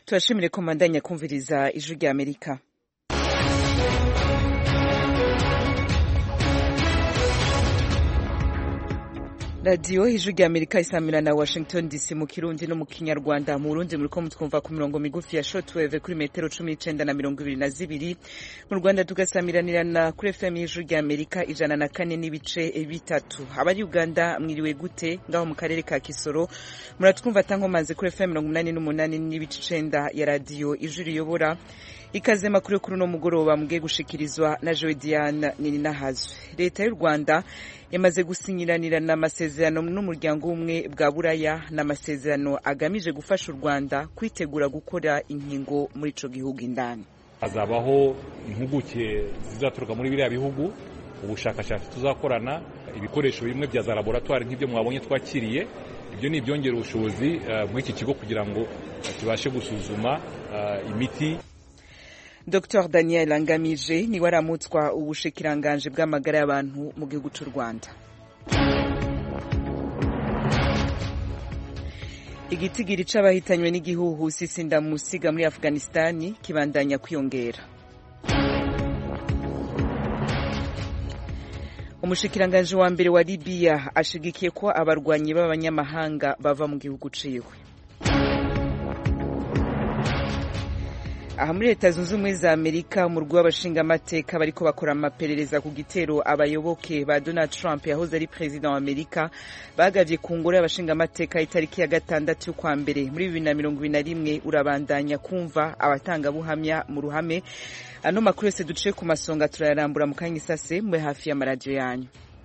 turashimire ko mandanya kumviriza ijwi rya amerika radiyo ijwi rya amerika isamira na washington dc mu kirundi no mu kinyarwanda mu burundi muriko mutwumva ku mirongo migufi ya shortwave kuri metero cumi n'icenda na mirongo ibiri na zibiri mu rwanda tugasamiranirana kuri fm y'ijwi rya amerika ijana na kane n'ibice bitatu abari uganda mwiriwe gute ngaho mu karere ka kisoro muratwumva tankomaze kuri fm mirongo umunani n'umunani n'ibice icenda ya radiyo ijwi riyobora ikaze makuru kuri uno mugoroba mugiye gushikirizwa na Joe Diane Nininahazwe leta y'u Rwanda yamaze gusinyiranirana amasezerano n'umuryango w'ubumwe bwa buraya n'amasezerano agamije gufasha u Rwanda kwitegura gukora inkingo muri ico gihugu indani hazabaho impuguke zizaturuka muri biriya bihugu ubushakashatsi tuzakorana ibikoresho bimwe bya za laboratwari nk'ibyo mwabonye twakiriye ibyo ni ibyongera ubushobozi muri iki kigo kugira ngo kibashe gusuzuma imiti Dr Daniel Angamije niwe aramutswa ubushikiranganje bw'amagara y'abantu mu gihugu cy'u Rwanda igitigiri c'abahitanywe n'igihuhusi sindamusiga muri Afghanistani kibandanya kwiyongera umushikiranganje wa mbere wa Libya ashigikiye ko abarwanyi b'abanyamahanga bava mu gihugu ciwe aha muri leta zunze ubumwe za amerika umurwi w'abashingamateka bariko bakora amaperereza ku gitero abayoboke ba donald trump yahoze ari perezida wa amerika bagavye ku ngoro y'abashingamateka itariki ya gatandatu y'ukwa mbere muri bibiri na mirongo ibiri na rimwe urabandanya kumva abatangabuhamya mu ruhame ano makuru yose duciye ku masonga turayarambura mu kanya isase mube hafi y'amaradiyo yanyu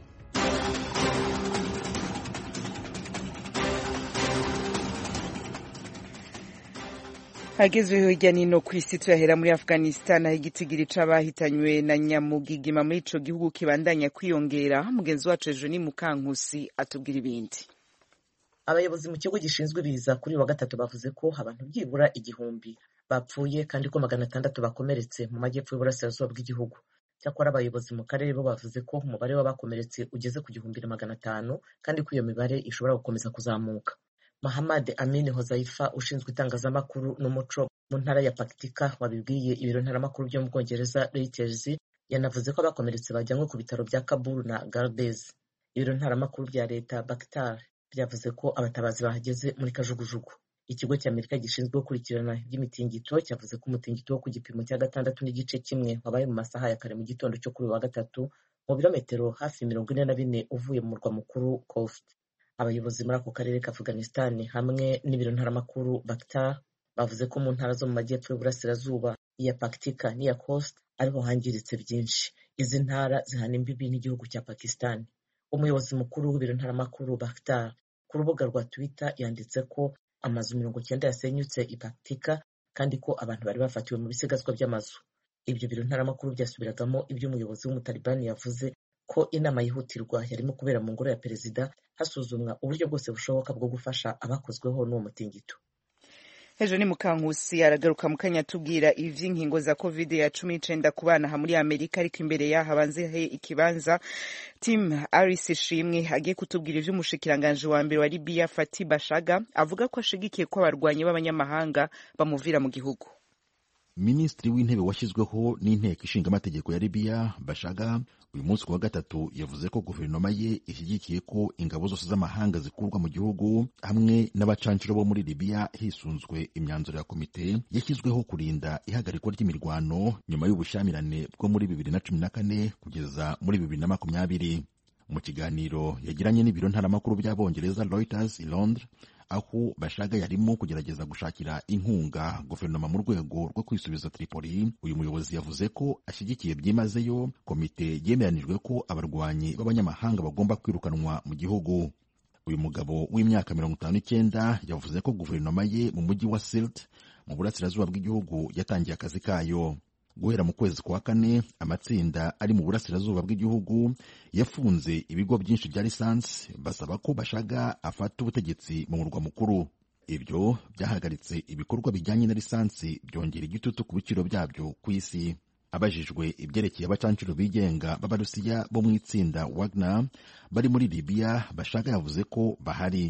hagezweho hirya nino ku isi tuyahera muri afghanistan aho igitigiri c'abahitanywe na nyamugigima muri ico gihugu kibandanya kwiyongera mugenzi wacu ejo ni mukankusi atubwira ibindi abayobozi mu kigo gishinzwe ibiza kuri wa gatatu bavuze ko abantu byibura igihumbi bapfuye kandi ko magana atandatu bakomeretse mu majyepfo y'uburasirazuba bw'igihugu cyakora abayobozi mu karere bo bavuze ko umubare w'abakomeretse ugeze ku gihumbi na magana atanu kandi ko iyo mibare ishobora gukomeza kuzamuka Mahamad Amin Hozaifa ushinzwe itangazamakuru n'umuco mu ntara ya Paktika wabibwiye ibiro ntaramakuru byo mu Bwongereza Reuters yanavuze ko abakomeretse bajyanywe ku bitaro bya Kabul na Gardez ibiro ntaramakuru bya leta Bakhtar byavuze ko abatabazi bahageze muri kajugujugu ikigo cy'Amerika gishinzwe gukurikirana iby'imitingito cyavuze ko umutingito wo ku gipimo cya gatandatu n'igice kimwe wabaye mu masaha ya kare mu gitondo cyo kuri wa gatatu mu birometero hafi mirongo ine na bine uvuye mu murwa mukuru Khost abayobozi muri ako karere ka afghanistan hamwe n'ibiro ntaramakuru Bakhtar bavuze ko mu ntara zo mu majyepfo y'uburasirazuba iya Paktika n'iya Khost ariho hangiritse byinshi izi ntara zihana imbibi n'igihugu cya Pakistan umuyobozi mukuru w'ibiro ntaramakuru Bakhtar ku rubuga rwa Twitter yanditse ko amazu mirongo cyenda yasenyutse i Paktika kandi ko abantu bari bafatiwe mu bisigazwa by'amazu ibyo biro ntaramakuru byasubiragamo ibyo umuyobozi w'umutalibani yavuze ko inama yihutirwa yarimo kubera mu ngoro ya perezida hasuzumwa uburyo bwose bushoboka bwo gufasha abakozweho n'uwo mutingito hejuru ni mukankusi aragaruka mu kanya atubwira ivy'inkingo za covid ya cumi n'icenda ku bana aha muri amerika ariko imbere yaho abanze he ikibanza tim aris ishimwe agiye kutubwira ivy'umushikiranganji wa mbere wa libiya fati bashaga avuga ko ashigikiye ko abarwanyi b'abanyamahanga bamuvira mu gihugu minisitiri w'intebe washyizweho n'inteko ishinga amategeko ya libiya bashaga uyu munsi ku wa gatatu yavuze ko guverinoma ye ishyigikiye ko ingabo zose z'amahanga zikurwa mu gihugu hamwe n'abacancuro bo muri libiya hisunzwe imyanzuro ya komite yashyizweho kurinda ihagarikwa ry'imirwano nyuma y'ubushyamirane bwo muri bibiri na cumi na kane kugeza muri bibiri na makumyabiri mu kiganiro yagiranye n'ibiro ntaramakuru by'abongereza reuters i londres aho bashaga yarimo kugerageza gushakira inkunga guverinoma mu rwego rwo kwisubiza Tripoli uyu muyobozi yavuze ko ashyigikiye byimazeyo komite yemeranijwe ko abarwanyi b'abanyamahanga bagomba kwirukanwa mu gihugu uyu mugabo w'imyaka mirongo itanu n'icyenda yavuze ko guverinoma ye mu mujyi wa Silt mu burasirazuba bw'igihugu yatangiye akazi kayo guhera mu kwezi kwa kane amatsinda ari mu burasirazuba bw'igihugu yafunze ibigo byinshi bya lisansi basaba ko bashaga afata ubutegetsi mu murwa mukuru ibyo byahagaritse ibikorwa bijyanye na lisansi byongera igitutu ku biciro byabyo ku isi abajijwe ibyerekeye abacancuro bigenga b'abarusiya bo mu itsinda wagner bari muri libiya bashaga yavuze ko bahari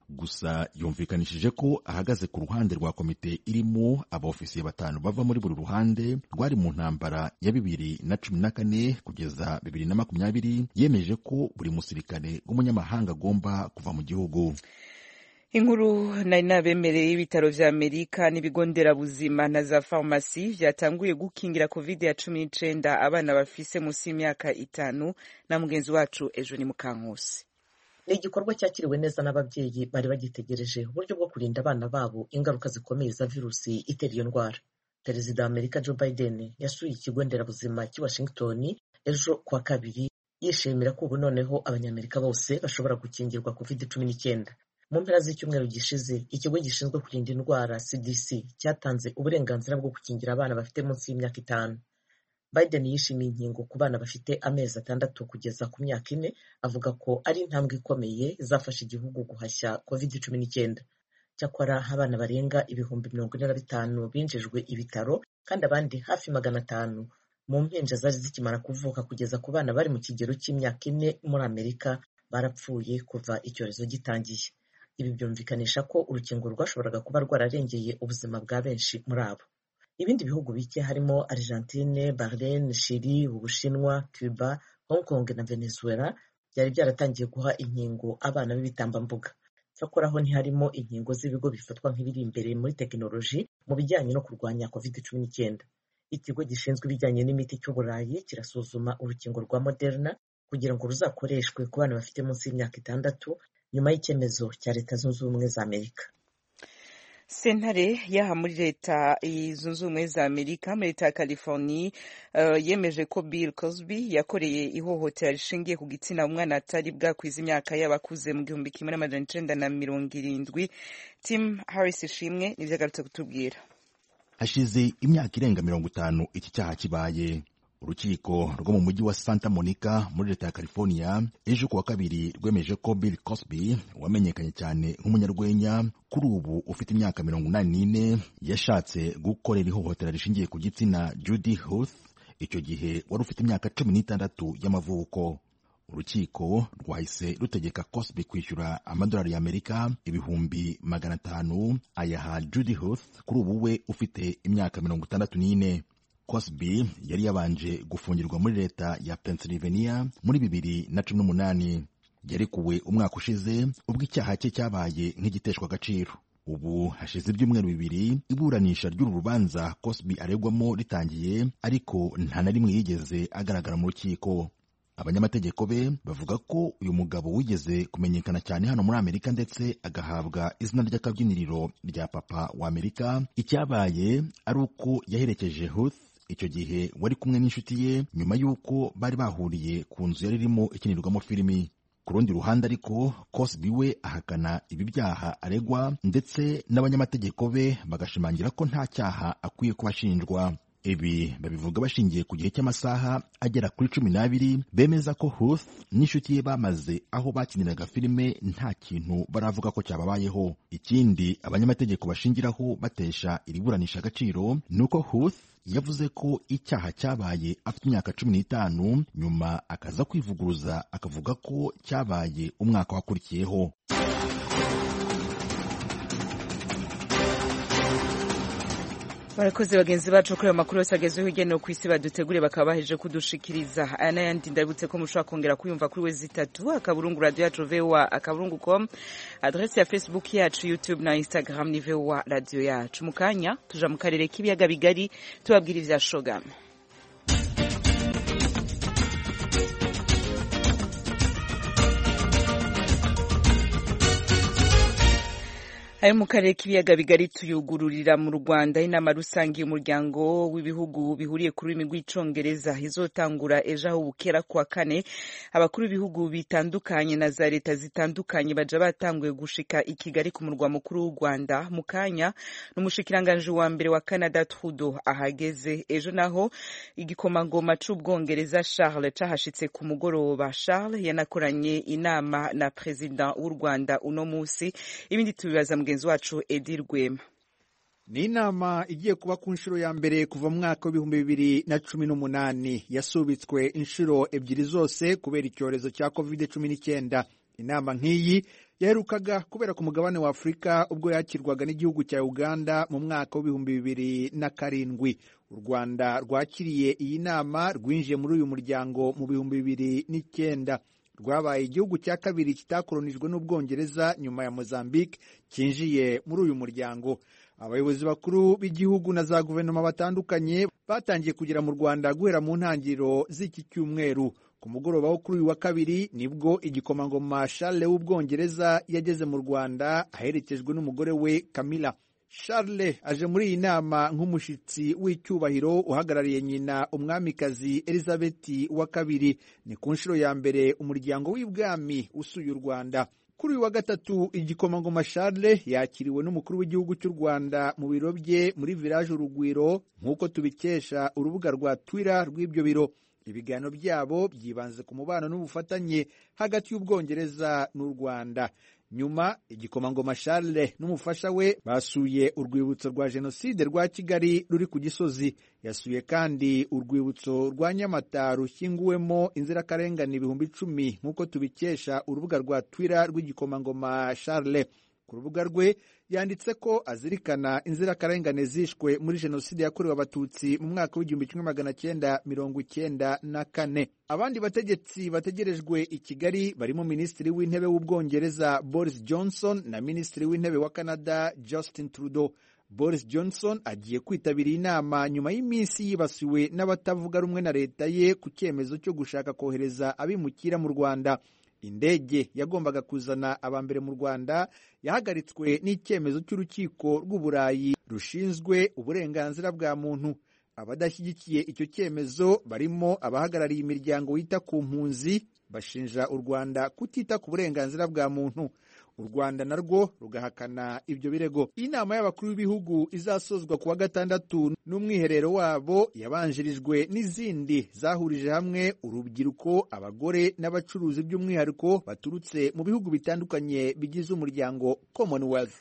gusa yumvikanishije ko ahagaze ku ruhande rwa komite irimo abaofisiye batanu bava muri buri ruhande rwari mu ntambara ya bibiri na cumi na kane kugeza bibiri na makumyabiri yemeje ko buri musirikare w'umunyamahanga agomba kuva mu gihugu inkuru nari nabemereye y'ibitaro vya amerika n'ibigo nderabuzima na za farumasi vyatanguye gukingira covid ya cumi n'icenda abana bafise munsi y'imyaka itanu na mugenzi wacu ejo ni mukankusi ni igikorwa cyakiriwe neza n'ababyeyi bari bagitegereje uburyo bwo kurinda abana babo ingaruka zikomeye za virusi itera iyo ndwara perezida wa amerika joe biden yasuye ikigo nderabuzima cy'i washington ejo kuwa kabiri yishimira ko ubu noneho abanyamerika bose bashobora gukingirwa covid cumi n'icyenda mu mpera z'icyumweru gishize ikigo gishinzwe kurinda indwara cdc cyatanze uburenganzira bwo gukingira abana bafite munsi y'imyaka itanu biden yishimiye inkingo ku bana bafite amezi atandatu kugeza ku myaka ine avuga ko ari intambwe ikomeye izafasha igihugu guhashya covid cumi n'icyenda cyakora abana barenga ibihumbi mirongo ine na bitanu binjijwe ibitaro kandi abandi hafi magana atanu mu mpinja zari zikimara kuvuka kugeza ku bana bari mu kigero cy'imyaka ine muri amerika barapfuye kuva icyorezo gitangiye ibi byumvikanisha ko urukingo rwashoboraga kuba rwararengeye ubuzima bwa benshi muri abo ibindi bihugu bike harimo argentine bahrain chili ubushinwa cuba hong kong na venezuela byari byaratangiye guha inkingo abana b'ibitambambuga cyakora ho ntiharimo inkingo z'ibigo bifatwa nk'ibiri imbere muri tekinoloji mu bijyanye no kurwanya covid cumi n'icyenda ikigo gishinzwe ibijyanye n'imiti cy'uburayi kirasuzuma urukingo rwa moderna kugira ngo ruzakoreshwe ku bana bafite munsi y'imyaka itandatu nyuma y'icyemezo cya leta zunze ubumwe za amerika sentare yaha muri leta zunze ubumwe za amerika muri leta ya california uh, yemeje ko bill cosby yakoreye ihohotera rishingiye ku gitsina umwana atari bwakwiza imyaka y'abakuze mu gihumbi kimwe n'amajana icenda na mirongo irindwi tim harris ishimwe nivyo agarutse kutubwira hashize imyaka irenga mirongo itanu iki cyaha kibaye urukiko rwo mu mujyi wa santa monica muri leta ya california ejo kuwa kabiri rwemeje ko bill cosby wamenyekanye cyane nk'umunyarwenya kuri ubu ufite imyaka mirongo inani n'ine yashatse gukorera ihohotera rishingiye ku gitsina judy huth icyo gihe wari ufite imyaka cumi n'itandatu y'amavuko urukiko rwahise rutegeka cosby kwishyura amadolari y'amerika ibihumbi magana atanu ayaha judy huth kuri ubu we ufite imyaka mirongo itandatu n'ine Cosby yari yabanje gufungirwa muri leta ya Pennsylvania muri bibiri na cumi n'umunani yarekuwe umwaka ushize ubwo icyaha cye cyabaye nk'igiteshwa agaciro ubu hashize ibyumweru bibiri iburanisha ry'uru rubanza Cosby aregwamo ritangiye ariko nta na rimwe yigeze agaragara mu rukiko abanyamategeko be bavuga ko uyu mugabo wigeze kumenyekana cyane hano muri amerika ndetse agahabwa izina ry'akabyiniriro rya papa wa amerika icyabaye ari uko yaherekeje Huth icyo gihe wari kumwe n'inshuti ye nyuma y'uko bari bahuriye ku nzu yari irimo ikinirwamo filimi ku rundi ruhande ariko Cosby we ahakana ibi byaha aregwa ndetse n'abanyamategeko be bagashimangira ko nta cyaha akwiye kuba ashinjwa ibi babivuga bashingiye ku gihe cy'amasaha agera kuri cumi n'abiri bemeza ko Huth n'inshuti ye bamaze aho bakiniraga filime nta kintu baravuga ko cyababayeho ikindi abanyamategeko bashingiraho batesha iri buranisha agaciro ni uko Huth yavuze ko icyaha cyabaye afite imyaka cumi n'itanu nyuma akaza kwivuguruza akavuga ko cyabaye umwaka wakurikiyeho barakoze bagenzi bacu kuri ayo makuru yose agezweho hirya no ku isi baduteguriye bakaba baheje kudushikiriza aya n'ayandi ndabutse ko mushobora kongera kuyumva kuri wezi itatu akaburungu radiyo yacu vowa akaburungu com adresi ya facebook yacu youtube na instagram ni vowa radiyo yacu mu kanya tuja mu karere k'ibiyaga bigari tubabwira ibya shogama ayo mu karere k'ibiyaga bigari tuyugururira mu rwanda inama rusange y'umuryango w'ibihugu bihuriye ku rurimi rw'icongereza izotangura ejo aho bukera kuwa kane abakuru b'ibihugu bitandukanye na za leta zitandukanye baja batanguye gushika i kigali ku murwa mukuru w'u rwanda mu kanya n'umushikiranganji wa mbere wa canada trudeau ahageze ejo naho igikomangoma c'ubwongereza charles cahashitse ku mugoroba charles yanakoranye inama na perezida w'u rwanda uno musi ibindi tubibaza mugenzi wacu edi rwema ni inama igiye kuba ku nshuro ya mbere kuva mu mwaka w'ibihumbi bibiri na cumi n'umunani yasubitswe inshuro ebyiri zose kubera icyorezo cya covid cumi n'icyenda inama nk'iyi yaherukaga kubera ku mugabane wa afurika ubwo yakirwaga n'igihugu cya uganda mu mwaka w'ibihumbi bibiri na karindwi u rwanda rwakiriye iyi nama rwinjiye muri uyu muryango mu bihumbi bibiri n'icyenda rwabaye igihugu cya kabiri kitakoronijwe n'ubwongereza nyuma ya mozambique cyinjiye muri uyu muryango abayobozi bakuru b'igihugu na za guverinoma batandukanye batangiye kugera mu rwanda guhera mu ntangiriro z'iki cyumweru ku mugoroba wo kuri uyu wa kabiri nibwo igikomangoma Charles w'ubwongereza yageze mu rwanda aherekejwe n'umugore we Camilla Charles aje muri iyi nama nk'umushyitsi w'icyubahiro uhagarariye nyina umwamikazi Elizabeth wa kabiri ni ku nshuro ya mbere umuryango w'ibwami usuye u Rwanda kuri uyu wa gatatu igikomangoma Charles yakiriwe n'umukuru w'igihugu cy'u Rwanda mu biro bye muri village Urugwiro nk'uko tubikesha urubuga rwa Twitter rw'ibyo biro ibiganiro byabo byibanze ku mubano n'ubufatanye hagati y'ubwongereza n'u Rwanda nyuma igikomangoma Charles n'umufasha we basuye urwibutso rwa jenoside rwa Kigali ruri ku Gisozi yasuye kandi urwibutso rwa Nyamata rushyinguwemo inzirakarengane ibihumbi icumi nk'uko tubikesha urubuga rwa Twitter rw'igikomangoma Charles ku rubuga rwe yanditse ko azirikana inzirakarengane zishwe muri jenoside yakorewe abatutsi mu mwaka w'igihumbi kimwe magana cyenda mirongo icyenda na kane abandi bategetsi bategerejwe i kigali barimo minisitiri w'intebe w'ubwongereza boris johnson na minisitiri w'intebe wa canada justin trudeau boris johnson agiye kwitabira inama nyuma y'iminsi yibasiwe n'abatavuga rumwe na leta ye ku cyemezo cyo gushaka kohereza abimukira mu rwanda indege yagombaga kuzana abambere mu rwanda yahagaritswe n'icyemezo cy'urukiko rw'uburayi rushinzwe uburenganzira bwa muntu abadashyigikiye icyo cyemezo barimo abahagarariye imiryango yita ku mpunzi bashinja u rwanda kutita ku burenganzira bwa muntu u rwanda narwo rugahakana ibyo birego inama y'abakuru b'ibihugu izasozwa ku wa gatandatu n'umwiherero wabo yabanjirijwe n'izindi zahurije hamwe urubyiruko abagore n'abacuruzi by'umwihariko baturutse mu bihugu bitandukanye bigize umuryango commonwealth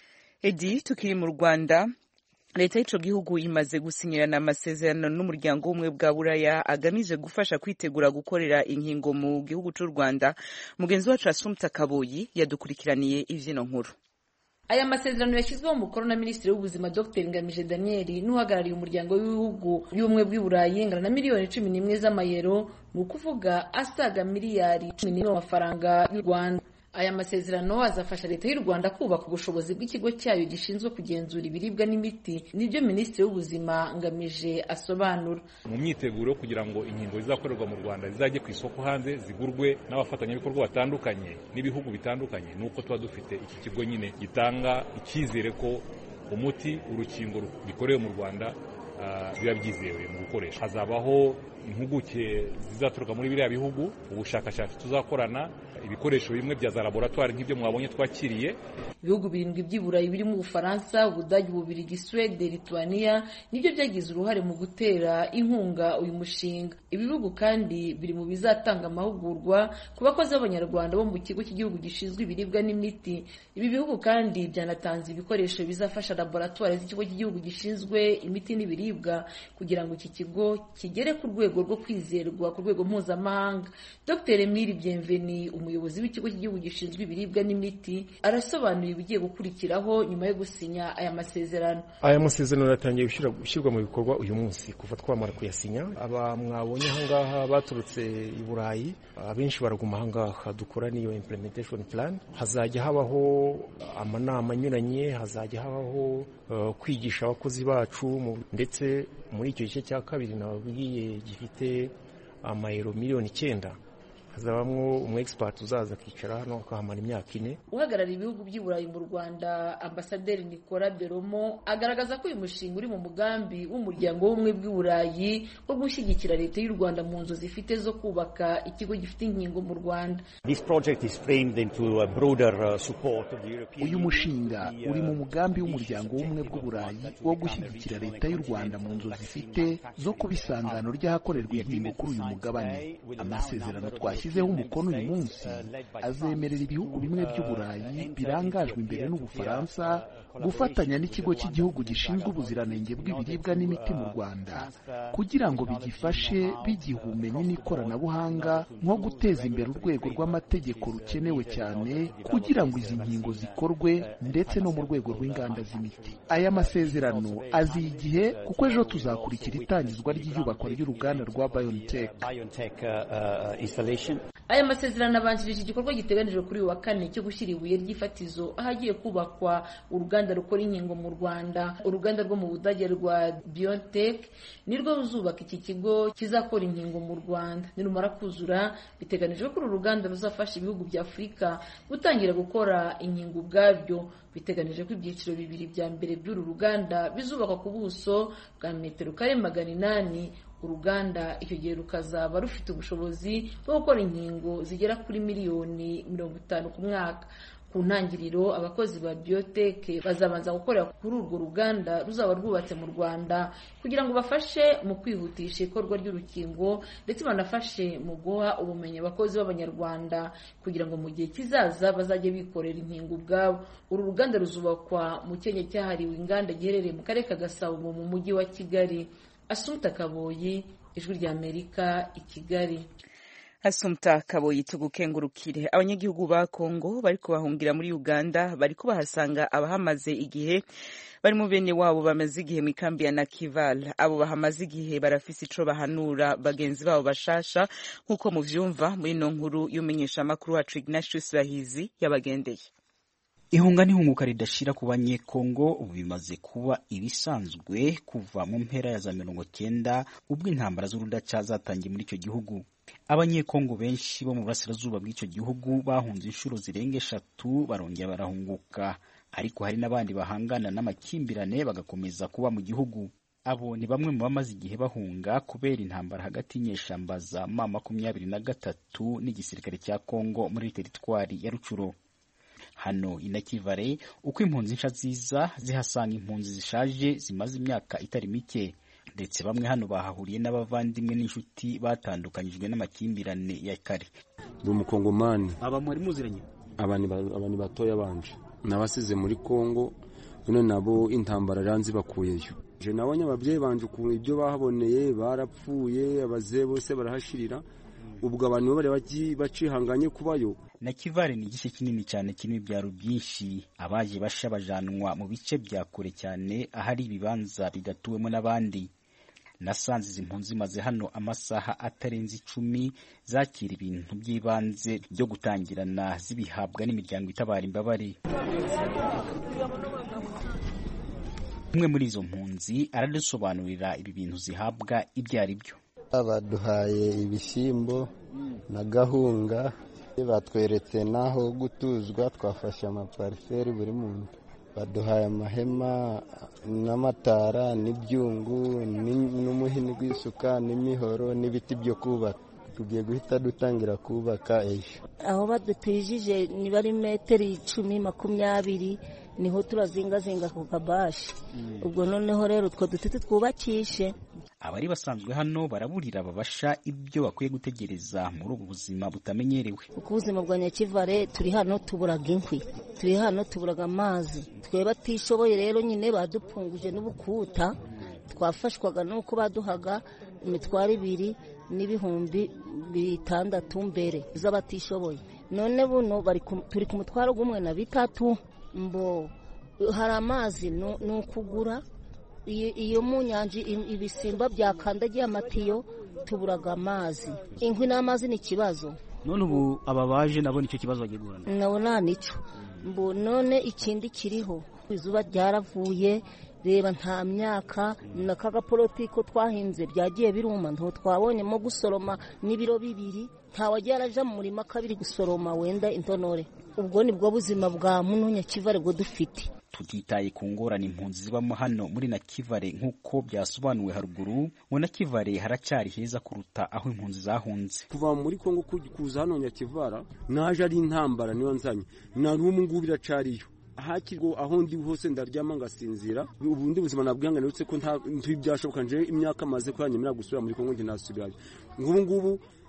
edi tukiri mu rwanda leta y'ico gihugu imaze gusinyirana amasezerano n'umuryango w'ubumwe bwa buraya agamije gufasha kwitegura gukorera inkingo mu gihugu c'u rwanda mugenzi wacu asumta kaboyi yadukurikiraniye ivyino nkuru aya masezerano yashyizweho umukono na minisitiri w'ubuzima dr ngamije daniel n'uhagarariye umuryango w'ibihugu y'ubumwe bw'i burayi ingana na miliyoni cumi n'imwe z'amayero ni ukuvuga asaga miliyari cumi n'imwe amafaranga y'u rwanda aya masezerano azafasha leta y'u rwanda kubaka ubushobozi bw'ikigo cyayo gishinzwe kugenzura ibiribwa n'imiti nibyo minisitiri w'ubuzima ngamije asobanura mu myiteguro yo kugira ngo inkingo zizakorerwa mu rwanda zizajye ku isoko hanze zigurwe n'abafatanyabikorwa batandukanye n'ibihugu bitandukanye ni uko tuba dufite iki kigo nyine gitanga icyizere ko umuti urukingo bikorewe mu rwanda biba byizewe mu gukoresha hazabaho impuguke zizaturuka muri biriya bihugu ubushakashatsi tuzakorana ibikoresho bimwe bya za laboratwari nk'ibyo mwabonye twakiriye ibihugu birindwi by'i burayi birimo ubufaransa ubudage ububirigi suwede lituania nibyo byagize uruhare mu gutera inkunga uyu mushinga ibi bihugu kandi biri mu bizatanga amahugurwa ku bakozi b'abanyarwanda bo mu kigo cy'igihugu gishinzwe ibiribwa n'imiti ibi bihugu kandi byanatanze ibikoresho bizafasha laboratwari z'ikigo cy'igihugu gishinzwe imiti n'ibiribwa kugira ngo iki kigo kigere ku rwego rwo kwizerwa ku rwego mpuzamahanga dr emile bienveni umuyobozi w'ikigo cy'igihugu gishinzwe ibiribwa n'imiti arasobanura ibigiye gukurikiraho nyuma yo gusinya aya masezerano aya masezerano yatangiye gushyirwa mu bikorwa uyu munsi kuva twamara kuyasinya aba mwabonye ahangaha baturutse i burayi abenshi baraguma ahangaha dukora n'iyo implementation plan hazajya habaho amanama anyuranye hazajya habaho kwigisha abakozi bacu ndetse muri icyo gice cya kabiri nababwiye gifite amayero miliyoni icyenda hazabamwo umu expert uzaza akicara hano akahamara imyaka ine uhagarariye ibihugu by'i burayi mu rwanda ambasaderi nicola beromo agaragaza ko uyu mushinga uri mu mugambi w'umuryango w'ubumwe bw'i burayi wo gushyigikira leta y'u rwanda mu nzu zifite zo kubaka ikigo gifite inkingo mu rwanda uyu mushinga uri mu mugambi w'umuryango w'ubumwe bw'u burayi wo gushyigikira leta y'u rwanda mu nzu zifite zo kuba isangano ry'ahakorerwa inkingo kuri uyu mugabane amasezerano twashyize yashyizeho umukono uyu munsi azemerera ibihugu bimwe by'uburayi birangajwe imbere n'ubufaransa gufatanya n'ikigo cy'igihugu gishinzwe ubuziranenge bw'ibiribwa n'imiti mu rwanda kugira ngo bigifashe bigiha ubumenyi n'ikoranabuhanga nko guteza imbere urwego rw'amategeko rukenewe cyane kugira ngo izi nkingo zikorwe ndetse no mu rwego rw'inganda z'imiti aya masezerano aziye igihe kuko ejo tuzakurikira itangizwa ry'iyubakwa ry'uruganda rwa BioNTech aya masezerano abanjirije igikorwa giteganijwe kuri uyu wa kane cyo gushyira ibuye ry'ifatizo ahagiye kubakwa uruganda rukora inkingo mu rwanda uruganda rwo mu budage rwa BioNTech nirwo ruzubaka iki kigo kizakora inkingo mu rwanda nirumara kuzura biteganijwe ko uru ruganda ruzafasha ibihugu bya afurika gutangira gukora inkingo ubwabyo biteganije ko ibyiciro bibiri bya mbere by'uru ruganda bizubakwa ku buso bwa metero kare magana inani uruganda icyo gihe rukazaba rufite ubushobozi bwo gukora inkingo zigera kuri miliyoni mirongo itanu ku mwaka ku ntangiriro abakozi ba biotech bazabanza gukorera kuri urwo ruganda ruzaba rwubatse mu rwanda kugira ngo bafashe mu kwihutisha ikorwa ry'urukingo ndetse banafashe mu guha ubumenyi abakozi b'abanyarwanda kugira ngo mu gihe kizaza bazajye bikorera inkingo ubwabo uru ruganda ruzubakwa mu cyenya cyahariwe inganda giherereye mu karere ka gasabo mu mujyi wa kigali asumta kaboyi ijwi ry'amerika i kigali Asumta Kaboyi tugukengurukire abanyagihugu ba Kongo bariko bahungira muri Uganda bariko bahasanga abahamaze igihe bari mu bene wabo bamaze igihe mu ikambi ya Nakival abo bahamaze igihe barafise ico bahanura bagenzi babo bashasha nk'uko muvyumva muri no nkuru y'umenyesha makuru wacu Ignatius Bahizi yabagendeye ihunga n'ihunguka ridashira ku banyekongo ubu bimaze kuba ibisanzwe kuva mu mpera ya za mirongo cyenda ubwo intambara z'urudaca zatangiye muri icyo gihugu abanyekongo benshi bo mu burasirazuba bw'icyo gihugu bahunze inshuro zirenga eshatu barongera barahunguka ariko hari n'abandi bahangana n'amakimbirane bagakomeza kuba mu gihugu abo ni bamwe mu bamaze igihe bahunga kubera intambara hagati y'inyeshamba za ma makumyabiri na gatatu n'igisirikare cya kongo muri teritwari ya rucuro hano inakivare uko impunzi nsha ziza zihasanga impunzi zishaje zimaze imyaka itari mike ndetse bamwe hano bahahuriye n'abavandimwe n'inshuti batandukanyijwe n'amakimbirane ya kare ndi umukongomani aba mwari muziranye aba ni batoya banje nabasize muri kongo none nabo intambara ranzi bakuyeyo je nabonye ababyeyi banje ukuntu ibyo bahaboneye barapfuye abazee bose barahashirira ubwo abantu bari bacihanganye kubayo na kivare ni igice kinini cyane kirimo ibyaro byinshi abaje basha bajanwa mu bice bya kure cyane ahari ibibanza bidatuwemo n'abandi nasanze izi mpunzi zimaze hano amasaha atarenze icumi zakira ibintu by'ibanze byo gutangirana zibihabwa n'imiryango itabara imbabare umwe muri izo mpunzi aradusobanurira ibi bintu zihabwa ibyo ari byo baduhaye ibishyimbo na gahunga batweretse n'aho gutuzwa twafashe amapariseri buri muntu baduhaye amahema n'amatara n'ibyungu n'umuhini w'isuka n'imihoro n'ibiti byo kubaka tugiye guhita dutangira kubaka ejo aho badutijije niba ari metero icumi makumyabiri niho turazingazinga ku kabashi ubwo noneho rero utwo duti twubakishe abari basanzwe hano baraburira babasha ibyo bakwiye gutegereza muri ubu buzima butamenyerewe kuko ubuzima bwa nyakivare turi hano tuburaga inkwi turi hano tuburaga amazi twe batishoboye rero nyine badupfunguje n'ubukuta twafashwaga n'uko baduhaga imitwaro ibiri n'ibihumbi bitandatu mbere z'abatishoboye none buno turi ku mutwaro w'umwe na bitatu mbo hari amazi ni ukugura iyo mu nyanja ibisimba byakandagiye amatiyo tuburaga amazi inkwi n'amazi ni ikibazo none ubu aba baje nabo nicyo kibazo bagiye guhura nabo nta nico mbo none ikindi kiriho izuba ryaravuye reba nta myaka na kagaporotiko twahinze byagiye biruma nto twabonyemo gusoroma n'ibiro bibiri ntawagiye araja mu murima kabiri gusoroma wenda intonore ubwo ni bwo buzima bwa muno nyakivare bwo dufite tutitaye ku ngorane impunzi zibamo hano muri nakivare nk'uko byasobanuwe haruguru ngo nakivare haracyari heza kuruta aho impunzi zahunze kuva muri kongo kuza hano nyakivara naje ari intambara niyo nzanye na n'ubu ngubu iracariyo hakirwa aho ndi hose ndaryama ngasinzira ubundi buzima nabwihangane uretse ko nta byashoboka nje imyaka maze ko yanyemera gusubira muri kongo njye nasubirayo nk'ubu ngubu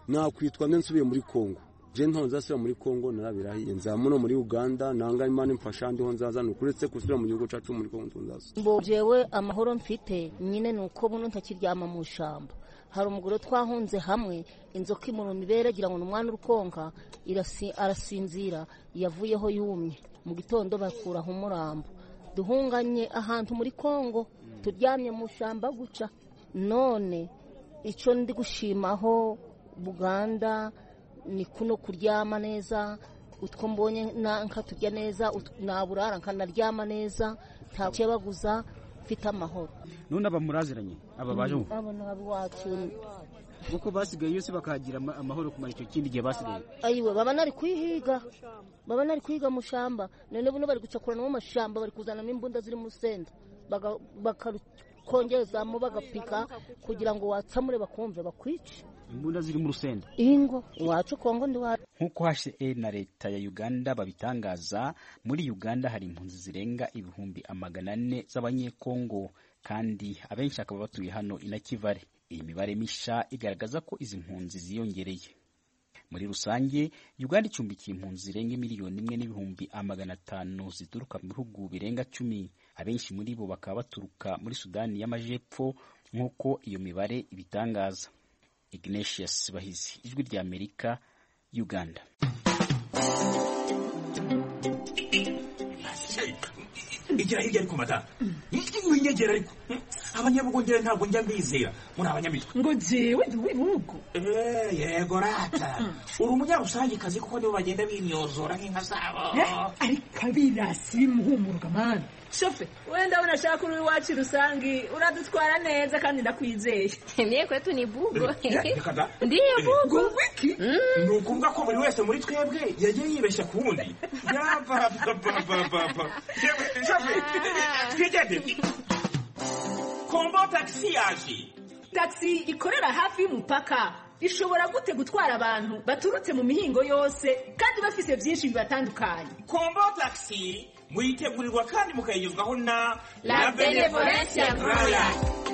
nakwitwa nde nsubiye muri kongo je ntaho nzasubira muri kongo narabirahiye nzamuno muri uganda nanga imana imfasha ndiho nzaza nukuretse gusubira mu gihugu cacu muri kongo nzaza mbo jewe amahoro mfite nyine ni uko buno ntakiryama mu shamba hari umugore twahunze hamwe inzoka imuruma ibere agira ngo ni umwana urukonka arasinzira yavuyeho yumye mu gitondo bakuraho umurambo duhunganye ahantu muri kongo turyamye mu shamba guca none icyo ndi gushimaho buganda ni kuno kuryama neza utwo mbonye nkaturya neza naburara nkanaryama neza nta cyebaguza mfite amahoro none aba muraziranye aba baje ubu abo ni abiwacu kuko basigaye yose bakagira amahoro kumara icyo kindi gihe basigaye ayiwe baba nari kwihiga baba nari kwiga mu shamba none buno bari gucakurana mu mashamba bari kuzanamo imbunda ziri mu senda bakarukongezamo bagapika kugira ngo watsamure bakumve bakwice imbunda ziri mu rusenda ingo iwacu kongo ndi wacu nk'uko HCR na leta ya Uganda babitangaza muri Uganda hari impunzi zirenga ibihumbi amagana ane z'abanyekongo kandi abenshi akaba batuye hano inakivare iyi mibare misha igaragaza ko izi mpunzi ziyongereye muri rusange Uganda icumbikiye impunzi zirenga miliyoni imwe n'ibihumbi amagana atanu zituruka mu bihugu birenga cumi abenshi muri bo bakaba baturuka muri Sudani y'Amajepfo nk'uko iyo mibare ibitangaza Ignatius Bahizi ijwi rya Amerika Uganda igira hirya ariko mata winyegera ariko abanyabugongera ntabwo njya mbizera muri abanyamitwe ngo jewe ndi uw'ibihugu yego rata uri umunyarusangikazi kuko nibo bagenda bimyozora nk'inka zabo ariko abirasi bimuhumurwa mani shofe wenda unashaka uri iwacu rusangi uradutwara neza kandi ndakwizeye mie kwetu ni bugo ndiyo bugo wiki ni ukuvuga ko buri wese muri twebwe yagiye yibeshya ku wundi yapapapapapa shofe twigende kombo tagisi yaje tagisi ikorera hafi y'umupaka ishobora gute gutwara abantu baturutse mu mihingo yose kandi bafise byinshi bibatandukanye kombo tagisi muyitegurirwa kandi mukayigezwaho na la benevolencia royal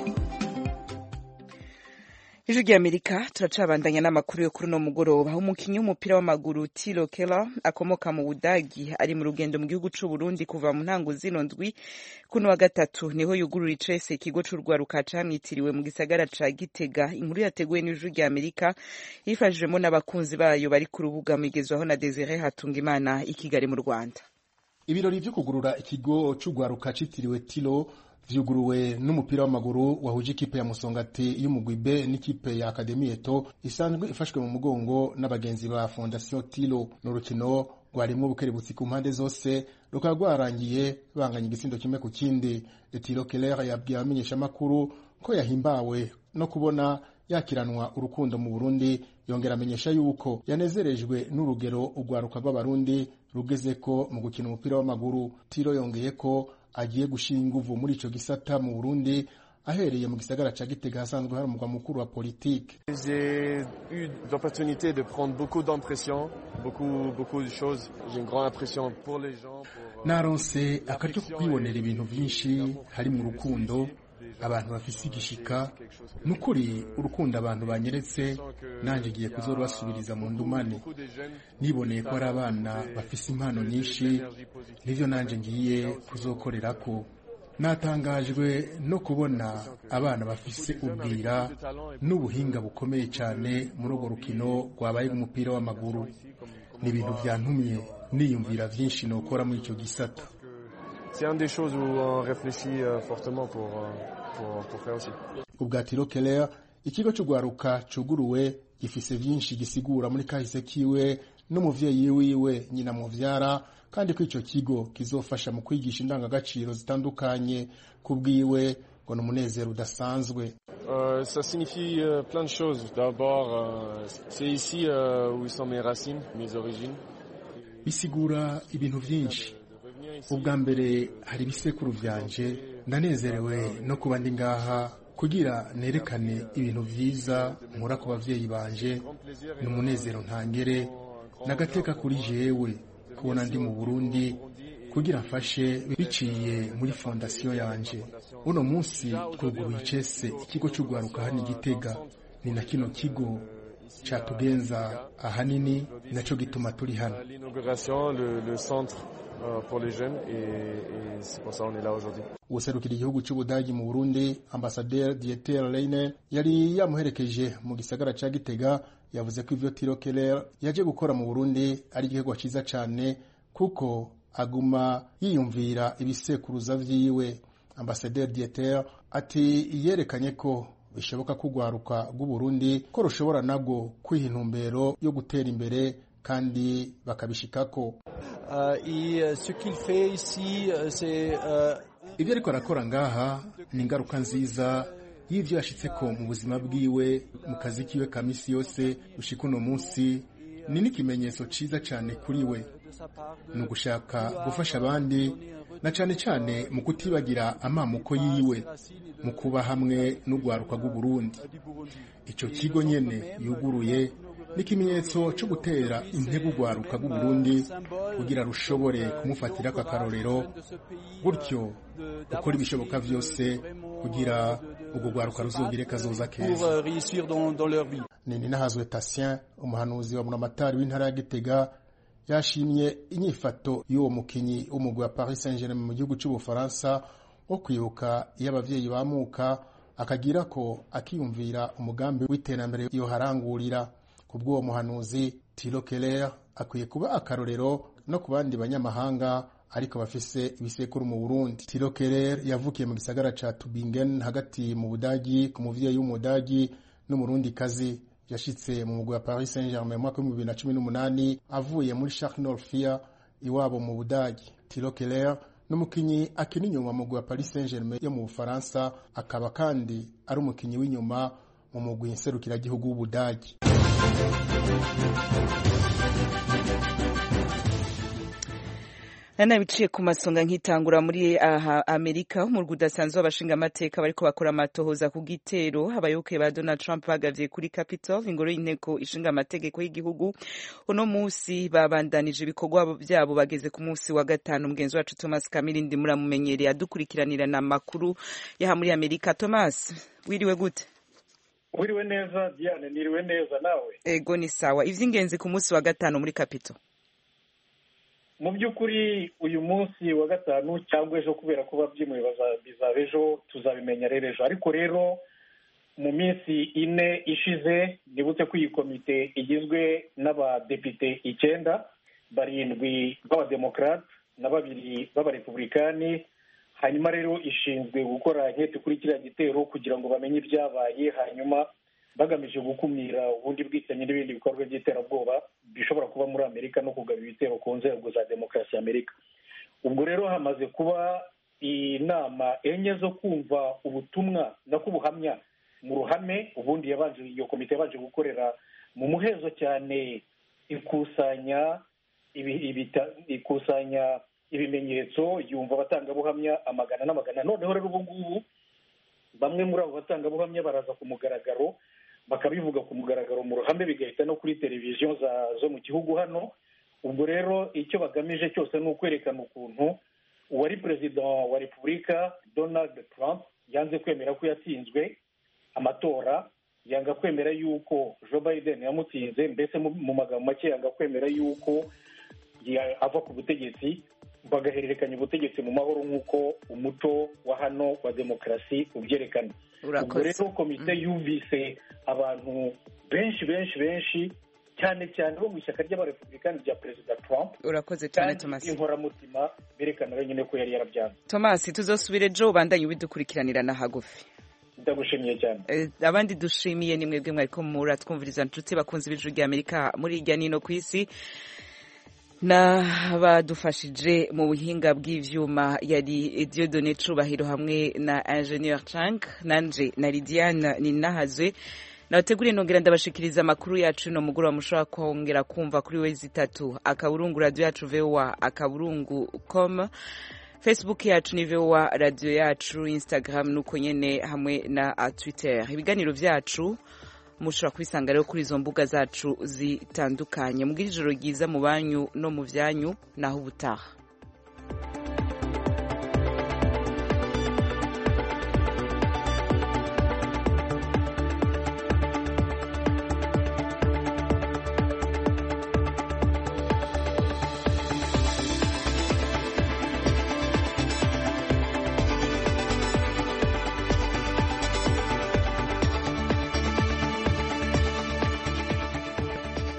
ijwi ry'amerika turacabandanya n'amakuru yo kuri uno mugoroba umukinnyi w'umupira w'amaguru tilo kela akomoka mu budagi ari mu rugendo mu gihugu c'u burundi kuva mu ntango zino ndwi kuno wa gatatu niho yugurura icese ikigo c'urwaruka camwitiriwe mu gisagara ca gitega inkuru yateguwe n'ijwi ry'amerika yifashijwemo n'abakunzi bayo bari ku rubuga mwigezwaho na desire hatungimana i kigali mu rwanda ibirori vyo kugurura ikigo c'urwaruka citiriwe tilo vyuguruwe n'umupira w'amaguru wahuje ikipe ya musongati y'umugwi B n'ikipe ya Academy Eto isanzwe ifashwe mu mugongo n'abagenzi ba Fondation Tilo n'urukino rwarimwo bukerebutsi ku mpande zose rukaba rwarangiye banganya igisindo kimwe ku kindi Tilo Keller yabwiye abamenyeshamakuru ko yahimbawe no kubona yakiranwa urukundo mu Burundi yongera amenyesha yuko yanezerejwe n'urugero urwaruka rw'abarundi rugeze ko mu gukina umupira w'amaguru Tilo yongeye ko agiye gushira inguvu muri ico gisata mu Burundi ahereye mu gisagara ca Gitega hasanzwe hari umugwa mukuru wa politike J'ai eu l'opportunité de prendre beaucoup d'impressions, beaucoup beaucoup de choses. J'ai une grande impression pour les gens. Pour, naronse akaryo ko kwibonera ibintu vyinshi hari mu rukundo abantu bafise igishika nukuri urukundo abantu banyeretse nanje ngiye kuzorubasubiriza mu ndumane niboneye ko hari abana bafise impano nyinshi nivyo nanje ngiye kuzokorerako natangajwe no kubona abana bafise ubwira n'ubuhinga bukomeye cyane muri urwo rukino rwabaye umupira w'amaguru ni ibintu byantumye niyumvira byinshi nokora muri icyo gisata C'est une des choses où on réfléchit euh, fortement pour, euh, pour, pour faire aussi. ubwatiro keller ikigo cy'urwaruka cuguruwe gifise byinshi gisigura muri kahise kiwe n'umuvyeyi wiwe nyina muvyara kandi ko ico kigo kizofasha mu kwigisha indangagaciro zitandukanye kubwiwe ngo ni umunezero udasanzwe Euh, ça signifie euh, plein de choses. D'abord, euh, c'est ici euh, où sont mes racines, mes origines. bisigura ibintu byinshi ubwa mbere hari ibisekuru vyanje ndanezerewe no kuba ndi ngaha kugira nerekane ibintu vyiza nkura ku bavyeyi banje ni umunezero ntangere n'agateka kuri jewe kubona ndi mu burundi kugira mfashe biciye muri fondasiyo yanje uno munsi twuguruye icese ikigo cy'urwaruka hano i gitega ni na kino kigo catugenza ahanini naco gituma turi hano L'inauguration, le, le centre euh, pour les jeunes et, et c'est pour ça qu'on est là aujourd'hui. userukira igihugu cy'ubudagi mu burundi ambasaderi dieter leine yari yamuherekeje mu gisagara ca gitega yavuze ko ivyo tiro keller yaje gukora mu burundi ari igikorwa ciza cane kuko aguma yiyumvira ibisekuruza vyiwe ambasaderi dieter ati yerekanye ko bishoboka ko urwaruka rw'uburundi ko rushobora nabwo kwiha intumbero yo gutera imbere kandi bakabishikako Euh, et euh, ce qu'il fait ici, euh, c'est euh, ibyo ariko arakora ngaha ni ingaruka nziza y'ibyo yashitseko mu buzima bwiwe mu kazi kiwe ka misi yose gushika uno munsi ni n'ikimenyetso ciza cane kuri we ni ugushaka gufasha abandi na cane cane mu kutibagira amamuko yiwe mu kuba hamwe n'urwaruka rw'uburundi ico kigo nyene yuguruye ni ikimenyetso co gutera intebe urwaruka rw'uburundi kugira rushobore kumufatira akarorero gutyo gukora ibishoboka vyose kugira urwo rwaruka ruzogire kazoza pour keza euh, réussir dans, dans leur vie. nini nahazwe tasien umuhanuzi wa munamatari w'intara ya gitega yashimye inyifato y'uwo mukinyi w'umugwi wa paris saint germain mu gihugu c'ubufaransa wo kwibuka iyo abavyeyi bamuka akagira ko akiyumvira umugambi w'iterambere yoharangurira ku bw'uwo muhanuzi tilo keller akwiye kuba akarorero no ku bandi banyamahanga ariko bafise ibisekuru mu burundi tilo keller yavukiye mu gisagara ca tubingen hagati mu budagi ku muvyeyi w'umudagi n'umurundi kazi yashitse mu mugwi wa paris saint germain mu mwaka w'ibihumbi bibiri na cumi n'umunani avuye muri charles norfia iwabo mu budagi tilo keller n'umukinyi akina inyuma mu mugwi wa paris saint germain yo mu bufaransa akaba kandi ari umukinyi w'inyuma mu mugwi nserukiragihugu w'ubudagi nana biciye ku masonga nkitangura muri aha amerika umurwi udasanzwe w'abashinga amateka bariko bakora amatohoza ku gitero abayoboke ba donald trump bagavye kuri capitol ingoro y'inteko ishinga amategeko y'igihugu uno musi babandanije ibikorwa vyabo bageze ku musi wa gatanu mugenzi wacu thomas kamirindi muramumenyereye adukurikiranirana amakuru yaha muri amerika thomas wiriwe gute wiriwe neza diane niriwe neza nawe ego ni sawa ivy'ingenzi ku musi wa gatanu muri capitol mu by'ukuri uyu munsi wa gatanu cyangwa ejo kubera ko babyimuye bizaba ejo tuzabimenya rero ejo ariko rero mu minsi ine ishize nibutse ko iyi komite igizwe n'abadepite icyenda barindwi b'abademokarate na babiri b'abarepublikani hanyuma rero ishinzwe gukora inkete kuri kiriya gitero kugira ngo bamenye ibyabaye hanyuma bagamije gukumira ubundi bwicanyi n'ibindi bikorwa by'iterabwoba bishobora kuba muri amerika no kugaba ibitero ku nzego za demokarasi ya amerika ubwo rero hamaze kuba inama enye zo kumva ubutumwa no kubuhamya mu ruhame ubundi yabanje iyo komite yabanje gukorera mu muhezo cyane ikusanya ikusanya ibimenyetso yumva abatangabuhamya amagana n'amagana noneho rero ubu ngubu bamwe muri abo batangabuhamya baraza ku mugaragaro bakabivuga ku mugaragaro mu ruhame bigahita no kuri televiziyo zo mu gihugu hano ubwo rero icyo bagamije cyose ni ukwerekana ukuntu uwari perezida wa repubulika donald trump yanze kwemera ko yatsinzwe amatora yanga kwemera yuko joe biden yamutsinze mbese mu magambo make yanga kwemera yuko ava ku butegetsi bagahererekanya ubutegetsi mu mahoro nk'uko umuco wa hano wa demokarasi ubyerekana ubwo rero komite yumvise abantu benshi benshi benshi cyane cyane bo mu ishyaka ry'abarepublikani rya perezida trump urakoze cyane thomas inkoramutima berekana wenyine ko yari yarabyanze thomas tuzosubire ejo ubandanye ubidukurikiranirana hagufi ndagushimiye cyane abandi dushimiye ni mwebwe mwariko muratwumviriza inshuti bakunze ibijuru rya amerika muri hirya nino ku isi n'abadufashije mu buhinga bw'ivyuma yari Dieudonné Cubahiro hamwe na Ingenieur Chang nanje na Lidiane Ninahazwe nabateguriye nongera ndabashikiriza amakuru yacu no mugoroba mushobora kongera kumva kuri wezi itatu akaburungu radio yacu VOA akaburungu com Facebook yacu ni VOA radio yacu Instagram nuko nyene hamwe na Twitter ibiganiro vyacu mushobora kubisanga rero kuri izo mbuga zacu zitandukanye mubwira ijoro ryiza mu banyu no mu byanyu naho ubutaha